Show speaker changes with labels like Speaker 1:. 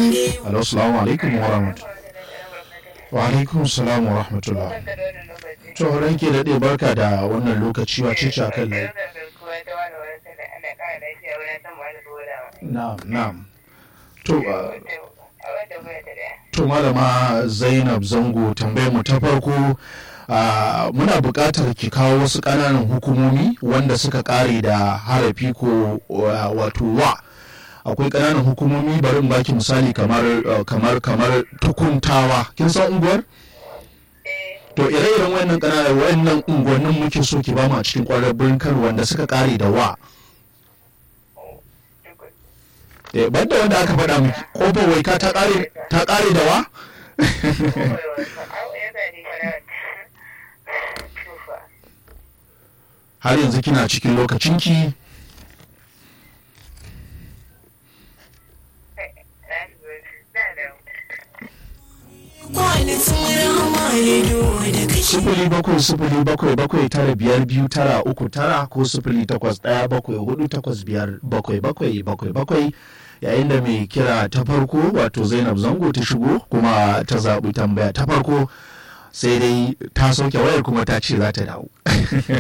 Speaker 1: Alo, salamu alaikum wa rahmatullah. Wa alaikum salam wa rahmatullah. To, ranke daɗe barka da wannan lokaci wa ce a kan lai. Na'am, na'am. To, uh, to malama Zainab Zango tambayar mu ta farko Uh, muna buƙatar ki kawo wasu ƙananan hukumomi wanda suka ƙare da harafi ko uh, wato wa akwai ƙananan hukumomi bari in baki misali kamar uh, kamar kamar tukuntawa kin san unguwar to ire-iren wayannan ƙananan wayannan unguwannin muke so ki bamu a cikin ƙwarar birnin Kano wanda suka ƙare da wa eh banda wanda aka faɗa miki kofar waika ta ƙare ta ƙare da wa har yanzu kina cikin lokacinki sifili bakwai sifili bakwai bakwai tara biyar biyu tara uku tara ko sifili takwas ɗaya bakwai hudu takwas biyar bakwai bakwai bakwai bakwai yayin da mai kira ta farko wato zainab zango ta shigo kuma ta zaɓi tambaya ta farko sai dai ta sauke wayar kuma ta ce za ta dawo